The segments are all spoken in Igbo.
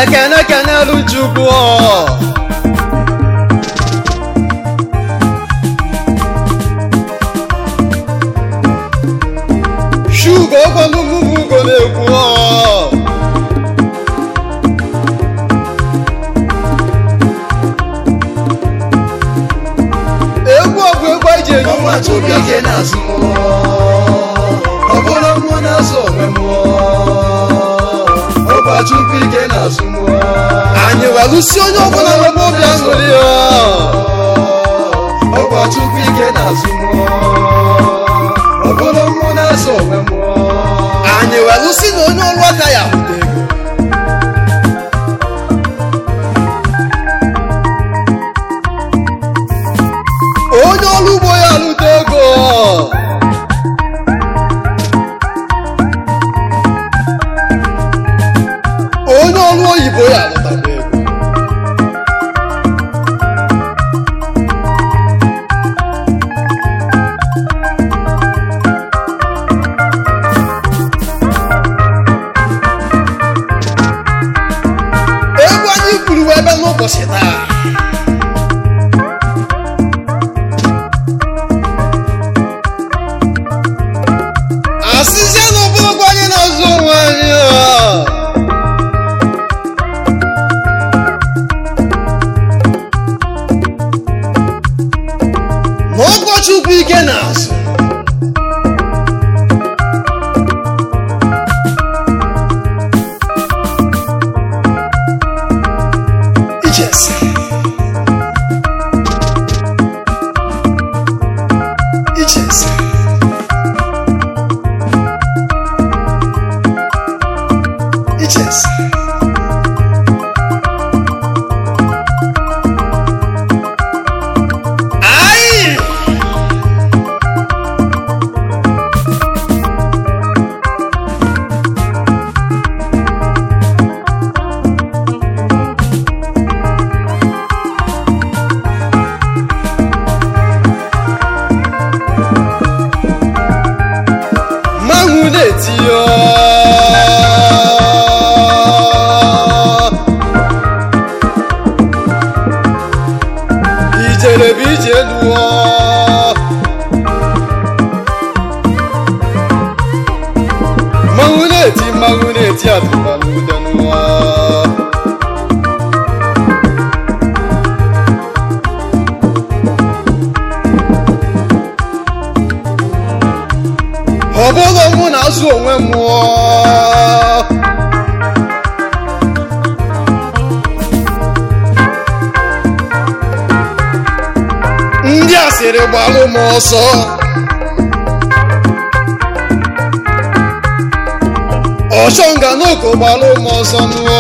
ekene kenelu chukwu shugo ogwalumugo na-ekwu egwu ọbụ egwu eji enye ọnwa chukwu ike na-azụ mmụọ ọ bụrụ mmụọ na-azụ onwe mmụọ ọgwa chukwu ike na-azụ mmụọ anyị welụsi onye ọbụla nwebe obi aṅụrị ya ọgwa chukwu ike na-azụ mmụọ ọ bụrụ mmụọ na-azụ onwe mmụọ anyị welụsi na onye ọrụ aka ya hụta ego onye ọrụ ugbo ya alụta ego onye ọrụ oyibo ya alụtakwa ego egwu anyị kwuru ebe n'ụbọchị taa asịzie na ọbụrụkwa anyị na-azụ onwe anyị a. na ụkọchukwu ike na-azụ ichesi ichesi ichesi Ai! mmanwụ na-eti ya ijere bụ ije lụọ mmanwụ na-eti mmanwụ na-eti atụbalụ ude nụọ ọ bụrụ mụ na-azụ onwe m mụọ ndị asịrị gbalụ m ọsọ ọchọnga n'oko gbalụ m ọsọ nụọ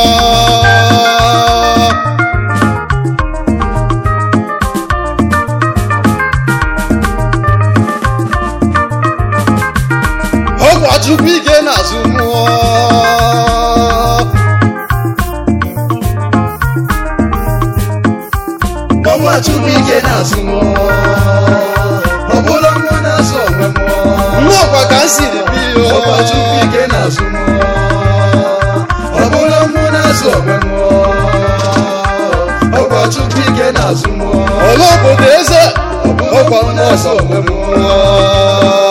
ọgwa chukwu ike na-azụ mmụọ ọnwa chukwu ike na-azụ mmụọ ọ bụrụ mmụọ na-azụ onwe mmụọ nnọọkwa ka m siri bi ọgwa chukwu ike na-azụ mmụọ ọ bụrụ mmụọ na-azụ onwe mmụọ ọgwa chukwu ike na-azụ mmụọ ọla obodo eze ọkwa mmụọ onwe mmụọ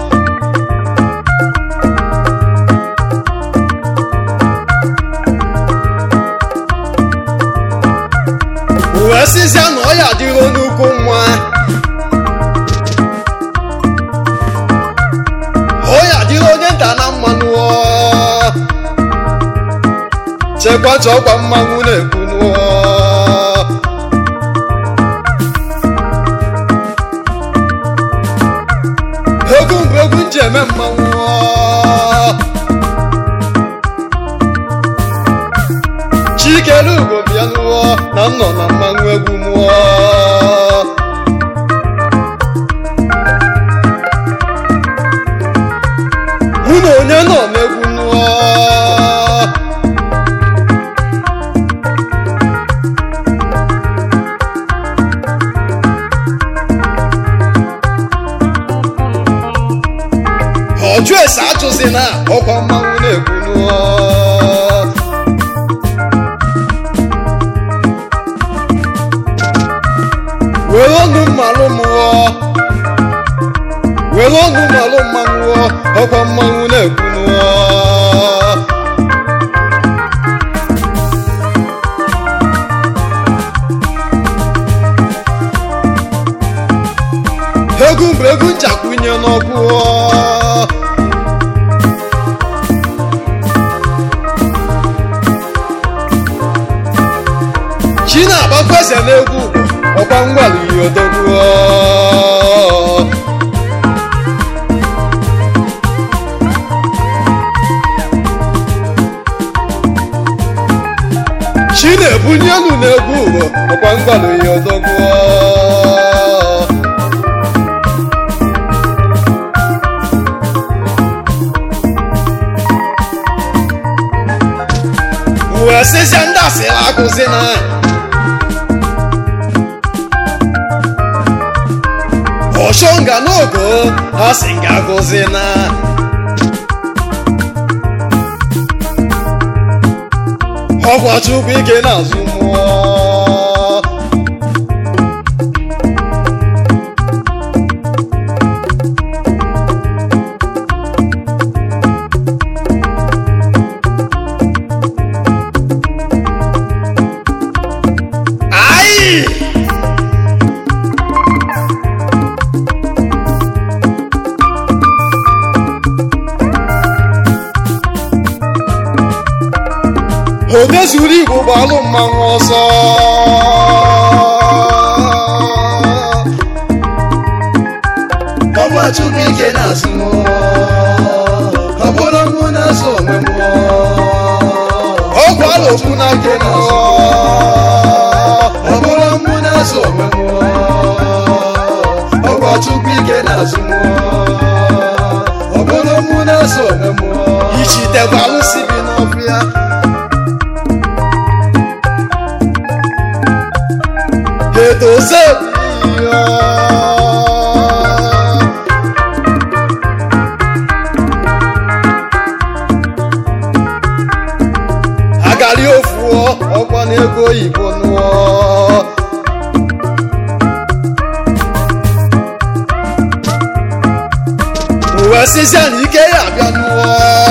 wee sịzịa na ọ ya adịro n'ukwu nwa ọ ya adịro onye nta na mmanụ chekwata ọkwa mmanwụ na-ekwu nụọ egwu mbụ egwu nji eme mmanwụ chikere ugo bịa nụọ na m nọ na mmanwụ egwu mụọ mụ na onye nọ n'egwu nụọ ọjụ ese atụzi na ọkwa mmanwụ na-ekwu nụọ ọnụ malụ mmanwụ ọkwa mmanwụ na-ekwunụọ egwu bụ egwu nchakwunye n'ọkụ chi na-agbakweze n'egwu ọkwa ngwalụ yi odogwu chi na-ebunye elu n'egwu ụwa ọkwa ngwalụ yi odogwu wee sịsịa ndị asịrị akụzi na ọchọnga n'ogo ha si nga agụzi na ọkwa chukwu ike na-azụ mmụọ Ai! Ode zuru igbo gbalụ mmanwụ ọsọ ọgwa chukwu ike na-azụ mmụọ ọ bụrụ mụ na-azụ onwe mmụọ ọgwụ alokwu na nke mmụọ ọ bụrụ mụ na-azụ onwe mmụọ ọgwa chukwu ike na-azụ mmụọ ọ bụrụ mụ na-azụ onwe mmụọ ichite gbalụ si bi n'ọfịa edoze ya agari ofuọ ọkwa n'ego oyibo nụọ uwe sịsịa na ike ya abịa nụọ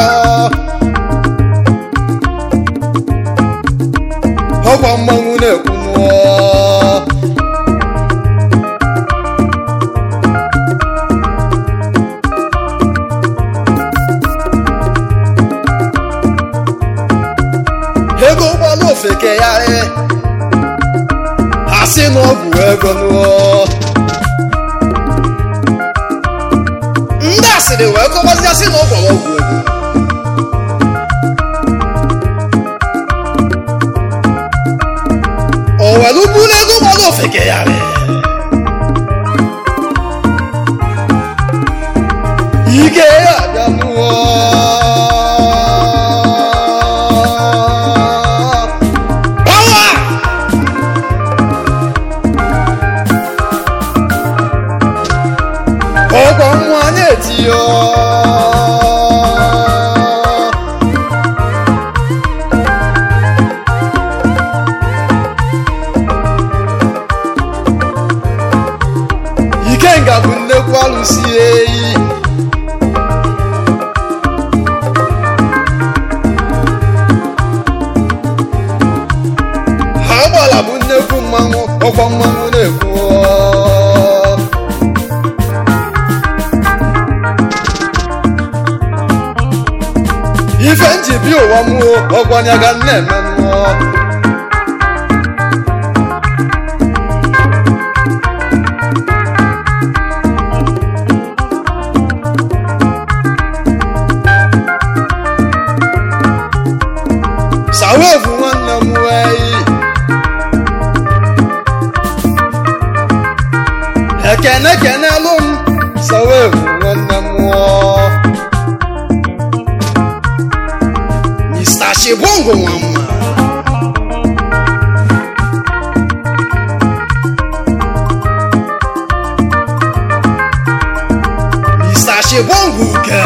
ọkwa mmanwụ na-ekwu nụọ ego ụgbọala ofeke ya e ha sị na ọ bụ ego nụọ ndị asịrị wee kọwazịa sị na ọ gwara ọgwụ ego o were bụrụ ego ụgbọala ofeke ya e ike ya abịa nụọ Power! ọgwọ nwa na-etiyo ikenga bụ nnekwu alụsi eyi ha gbara bụ nnekwu mmanwụ ọkwa mmanwụ na-ekwu ife nji bi ụwa mụọ ọgwanyaga nna-eme mmụọ sawevu nwanne m wee ekene kenelu m sawevu nwanne m nwụọ Mr. Shibongo nwamma Mr. Shibongo uke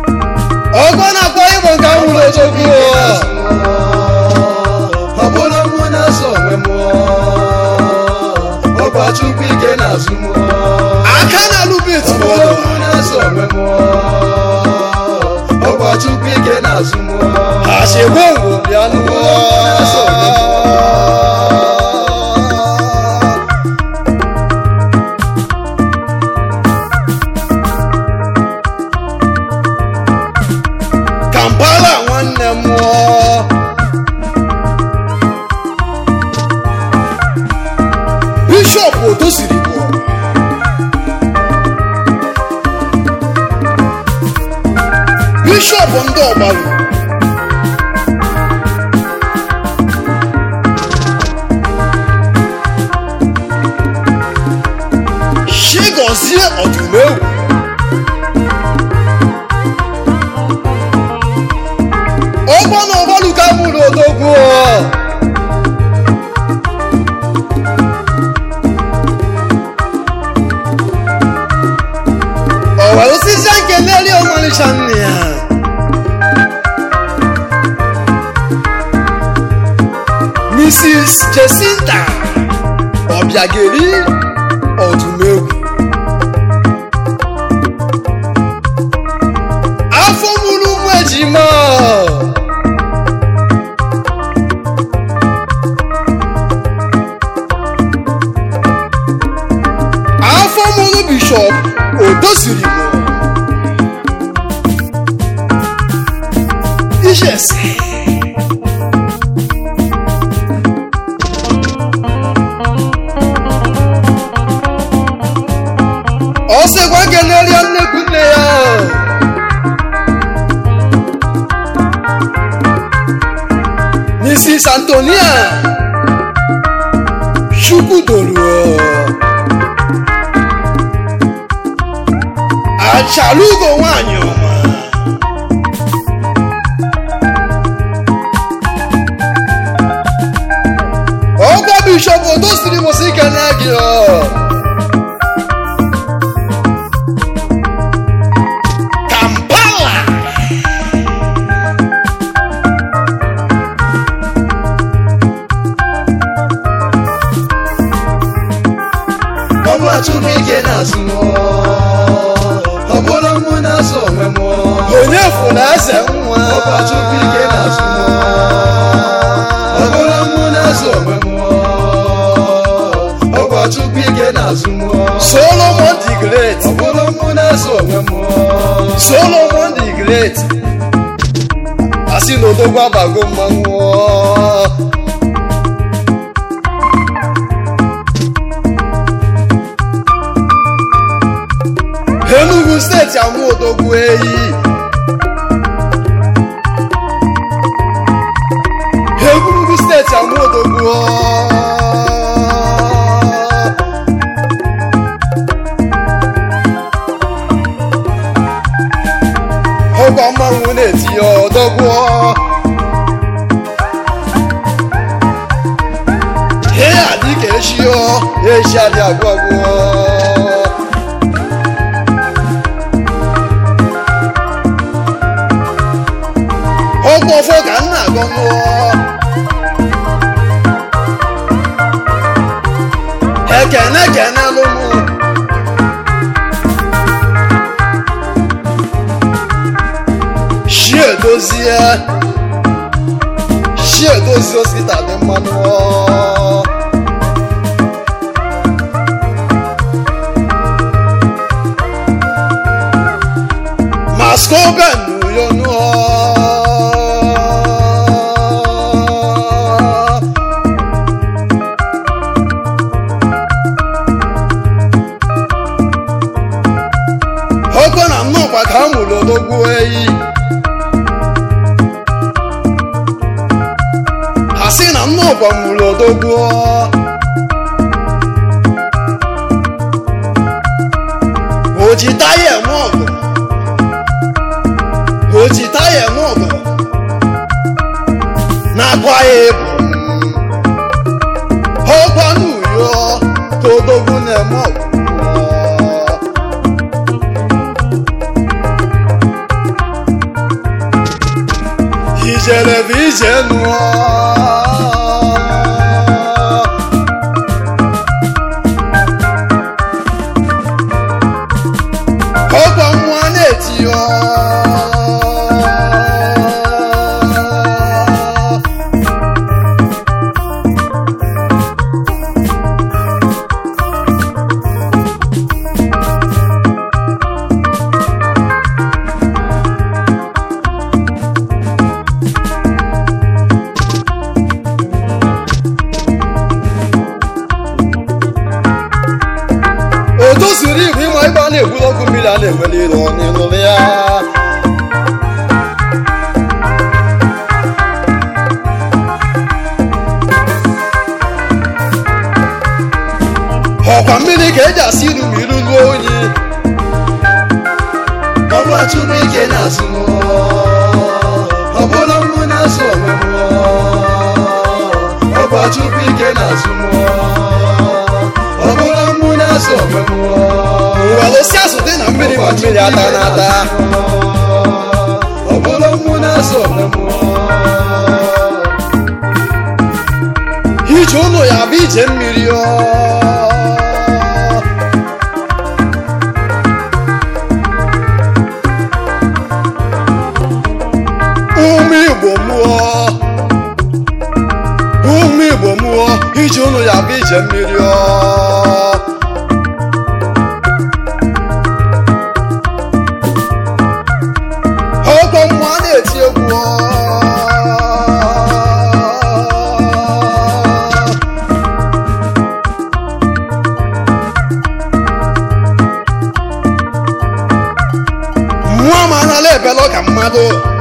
ọgọ na-akpọ ịbụ nke nwụrụ ojogbu ọ bụrụ mụ na-azụ m aka na-alụ bit ọbụla mụ na-azụ onwe m ọgwa chukwu ike na-azụ m àṣegbòǹgbò bíánú kampala nwanne m bishọp otosiri bụ bishọp ndị ọgbaru chigozie ọdụmegwu ọgbọ na ọgbaluka mụrụ odogwu ọwa osisi nke n'elu ọmalịcha nne ya mrs jesinta ọbịageri ọdụmegwu afọ mụrụ ụmụ ejima afọ mụrụ bishọp odoziri mụ ijesi ọ sịkwa keneria nnekwu nne ya mrs antonia chukwudolu achalugo nwanyị ọma ọgwa bishọp odosiri mụsị kene gị ọ Kampala. ọgwa chukwu ike na-azụ m ọbụla mụ na-azụ onwe m onye fụrụ eze nwa ọgwa chukwu ike na-azụ m ọbụla mụ na-azụ onwe m ọgwa chukwu ike na-azụ m solomon the great ọbụla mụ na-azụ onwe m solomon the great asị na odogwu abago mmanwụ enugu steeti amụ odogwu eyi enugu steeti amụ odogwu ọgwa mmanwụ na-etinye ọdọgwụ ihe a dịka echi ọ echi adị agwụ agwụ ọgwụ ọfọ ka nna agọ nwụọ ekene kene lụmụ shi edozie shi edozie osita dị mmanụ maskoben n'uyonu ọkọ na nnọkwa ka a mụrụ odogwu eyi ha sị na nnọkwa mụrụ odogwu o ji taya eme ọgụ o ji taya eme ọgụ na-akwa ya ebu ọkwa n'uyo ka odogwu na-eme ọgụ ijere bụ ije nụọ na-egburu ọkụ mmiri a na-enwere ire onye nụrụ ya ọkwa mmiri ka eji asị iru ma iru ruo onyi ọgba chukwu ike na-azụ m ọ bụrụ mụ na-azụ onwe m ọgba chukwu ike na-azụ m ọ bụrụ mụ na-azụ onwe m were si azụ dị na mmiri ma mmiri ata n'ata ọ bụrụ mụ na-azụ onwe m ije ụlọ ya bụ ije mmiri ọ ụmụ igbo mụọ ụmụ igbo mụọ ije ụlọ ya bụ ije mmiri ọ ọkwa mmụọ na-eti egwu ọ mmụọ ma anala ebelọ ka mmadụ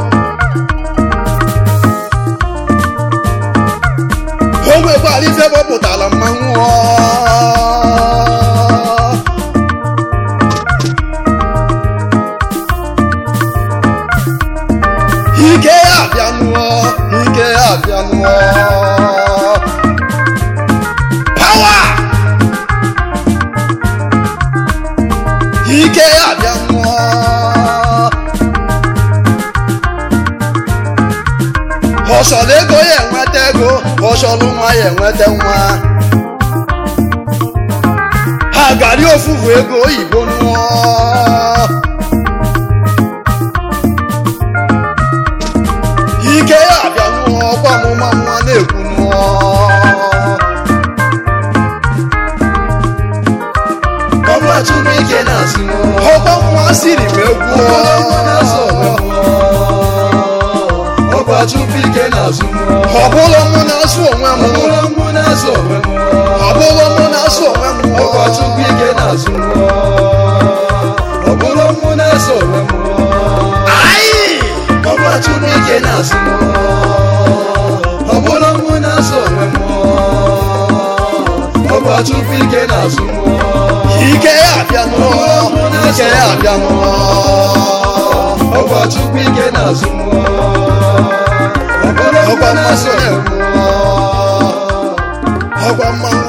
o nwekwara ife gbọpụtara mmanwụ ọ. ike ya abịanụọ ike ya abịanụọ pawa ike ya abịanụọ ọsọrọ ego ya enweta ego ọsọrọ nwa ya enweta nwa ha gari ofufu ego oyibo nụọ ike ya abịa nụọ ọkwa ọmụma nwa na-ekwu nụọ ọgba chukwu ike na-azụ m ọkwa nwa siri m egwu ọ bụrụ mụ na-azụ onwe m ọgba chukwu ike na-azụ m ọ bụrụ mụ na-asụ onwe m ọ bụrụ mụ na-azụ onwe m ọ bụrụ mụ na-asụ onwe m ọgba chukwu ike na-azụ m ọ bụrụ mụ na-azụ onwe m Ayi! ọgba chukwu ike na-azụ m ọ bụrụ mụ na-azụ onwe m ọgba chukwu ike na-azụ m ike ya abịa nụọ ike ya abịa nụọ ọgba chukwu ike na-azụ m ọ bụrụ mụ ọkwa na-azụ mmasị onwe m ọkwa mmanwụ